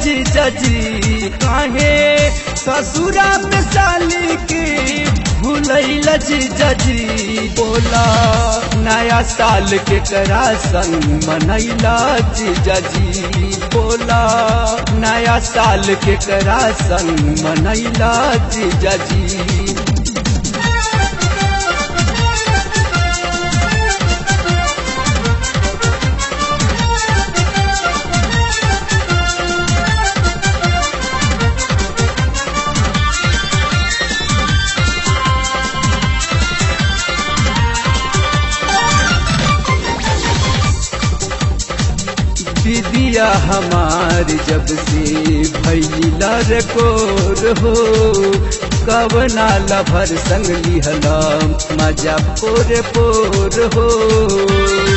जीजा जी काहे ससुरा में साली के भूलैल जीजा जी बोला नया साल के करा संग मनैला जीजा जी बोला नया साल के करा संग मनैला जीजा जी दीदिया हमार जब से भैला रकोर हो कवना लभर संग लिहला मजा पोर पोर हो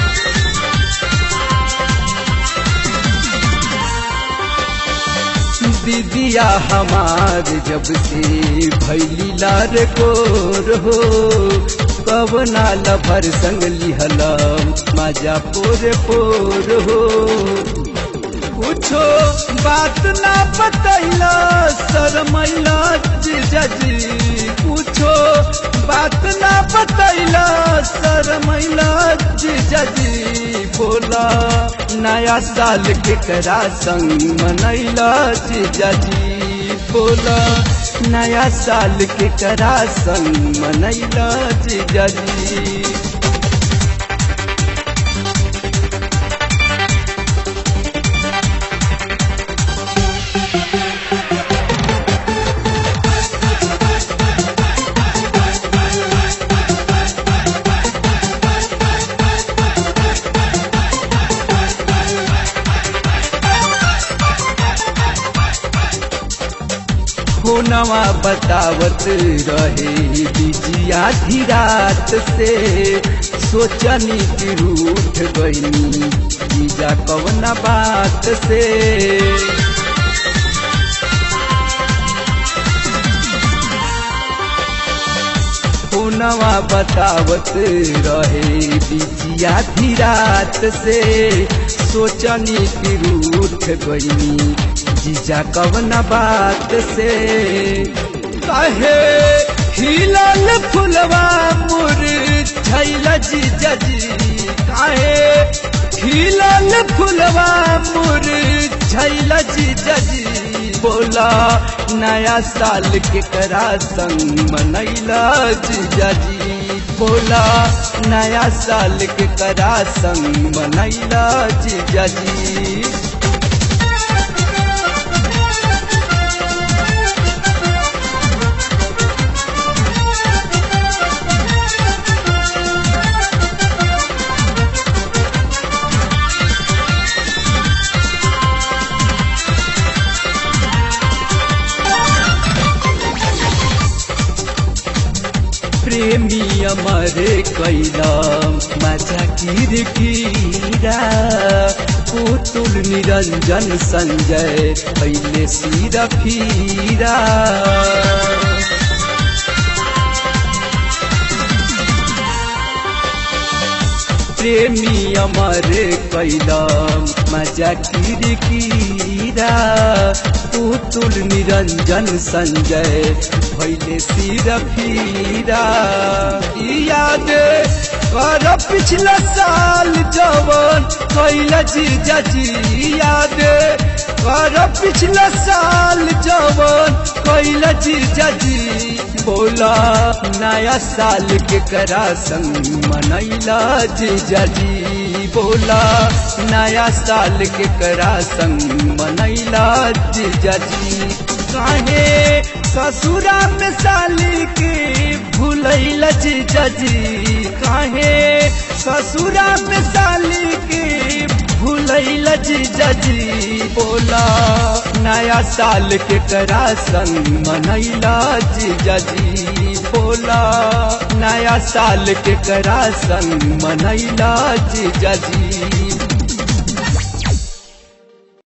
दीदिया हमार जब से भैला रकोर हो कवना लभर संग लिहला मजा पोर पोर हो कुछो बात ना बतैला शरमैला जीजाजी कुछो बात ना बतैला शरमैला जीजाजी बोला नया साल के करा संग मनैला जीजाजी बोला नया साल के करा संग मनैला जीजाजी नवा बतावत रहे बिजिया धीरात से सोचनी कि रूठ गईनी जीजा कवना बात से नवा बतावत रहे बिजिया धीरात से सोचनी कि रूठ गईनी जीजा कवना बात से कहे हिलल फुलवा मुर छैला जीजा जी काहे हिलल फुलवा मुर छैला जीजा जी बोला नया साल के करा संग मनैला जीजा जी बोला नया साल के करा संग मनैला जीजा जी प्रेमी अमर कैला माझा किरकिरा पुतुल निरञ्जन सञ्जय अहिले सिर फिरा प्रेमी अमर कैला माझा किरकिरा पुतुल निरञ्जन सञ्जय भैले सिर फिरा याद कर पिछला साल जवन कैला जीजा जी याद कर पिछला साल जवन कैला जीजा जी बोला नया साल के करा संग मनैला जीजा जी बोला नया साल के करा संग मनैला जीजा जी काहे ससुरा में साली के भूलैल जीजा जी काहे ससुरा में साली के भूलैल जीजा जी बोला नया साल के करा संग मनैला जीजा जी बोला नया साल के करा संग मनैला जीजा जी